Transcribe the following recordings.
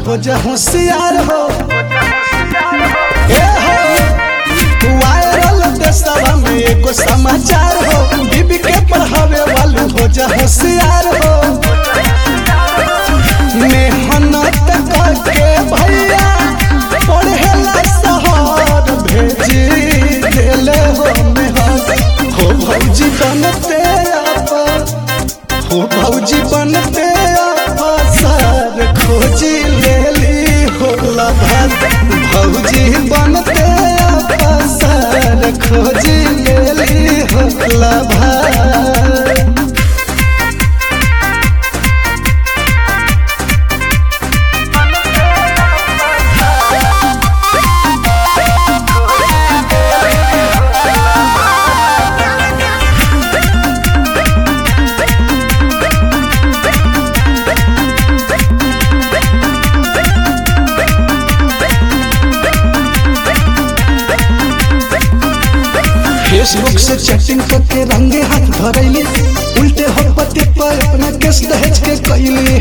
हो जा होशियार हो ए हो वायरल देशवा में एगो समाचार हो बीबी के पढ़ावे वालू हो जा होशियार हो मेहनत करके भैया पढ़ेला शहर भेजी देले हो मेहनत हो भौजी बनते आप हो भौजी बनते अफसर खोजी लेली हो लभत भौजी बनते अफसर खोजी लेली हो लभत फेसबुक से चैटिंग करके रंगे हाथ धरैली उल्टे हो पति पर अपना केस दहेज के कैली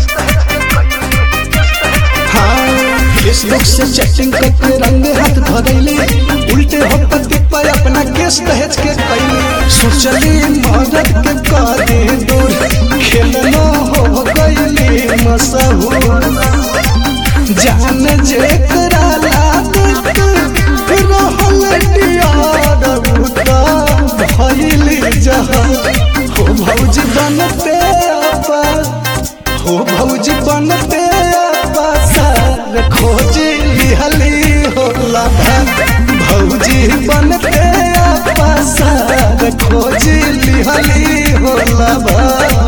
हाँ फेसबुक से चैटिंग करके रंगे हाथ धरैली उल्टे हो पति पर अपना केस दहेज के कैली सोचली मदद के करे दूर खेलनो हो गईली मशहूर जान जेकरा लागत रहल डियार उता भइली जहां हो भौजी बनते आपा हो भौजी बनते आपा सर खोजी लिहली हो लाभा भौजी बनते आपा सर खोजी लिहली हो लाभा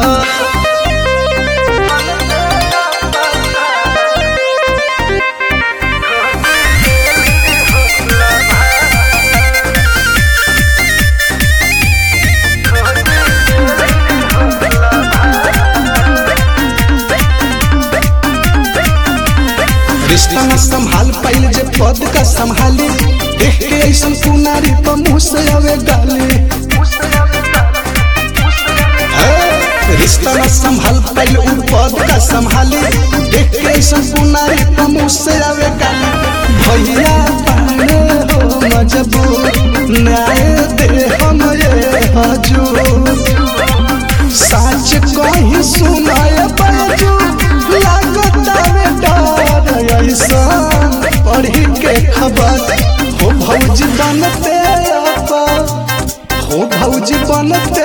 रिश्ता न संभाल पाइल जे पद का संभाली देख के ऐसा कुनारी पर मुँह से आवे गाली हे, रिश्ता न संभाल पाइल उ पद का संभाली देख के ऐसा कुनारी पर मुँह से आवे गाली भैया पाने हो मजबूर न्याय दे हम ये हजूर साच कहीं सुनाए बाजू लागता में डर ऐसा पढ़ी के खबर हो भौजी बनते आपा हो भौजी बनते